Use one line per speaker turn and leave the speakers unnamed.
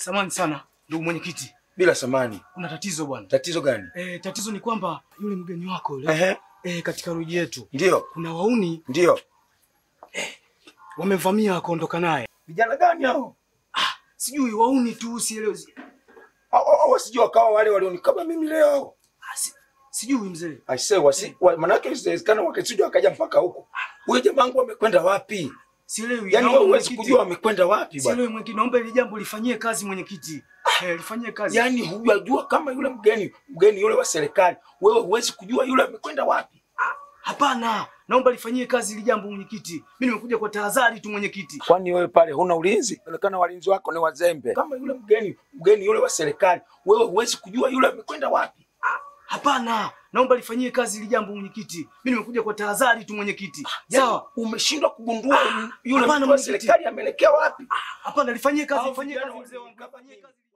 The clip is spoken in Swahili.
samani sana ndugu mwenyekiti,
Bila samani.
kuna tatizo bwana.
Tatizo gani?
E, tatizo ni kwamba yule mgeni wako yule
Ehe.
e, katika ruji yetu
Ndio.
kuna wauni
Ndio.
wamevamia wakaondoka naye.
Vijana gani hao?
Sijui wauni tu, sielewi.
Hao hao wasijua wakawa wale walionikaba mimi leo.
Ah, si- Sijui mzee.
Aisee, wasi wa, manake inawezekana wakisijua wakaja mpaka huko. Huyo jamaa wangu amekwenda wapi?
Sielewi.
Yaani
Naomba
wewe huwezi
mwenyekiti-
kujua amekwenda wapi bwana.
Sielewi mwenyekiti, naomba ili jambo lifanyie kazi mwenyekiti. Eh, lifanyie kazi.
Yaani hujajua kama yule mgeni mgeni yule wa serikali, wewe huwezi kujua yule amekwenda wapi.
Hapana, naomba lifanyie kazi ili jambo mwenyekiti. Mimi nimekuja kwa tahadhari tu mwenyekiti.
Kwani wewe pale huna ulinzi? Inaonekana walinzi wako ni wazembe. Kama yule mgeni mgeni yule wa serikali, wewe huwezi kujua yule amekwenda wapi.
Hapana, naomba lifanyie kazi ili jambo mwenyekiti. Mimi nimekuja kwa tahadhari tu mwenyekiti. Sawa.
Sawa, umeshindwa kugundua yule
hapana,
mtu wa
mwenyekiti.
serikali ameelekea wapi?
Hapana, lifanyie kazi,
Hao
lifanyie
vijana
kazi mzee wangu.
wamenikaba
Lifanyie
mimi.
kazi.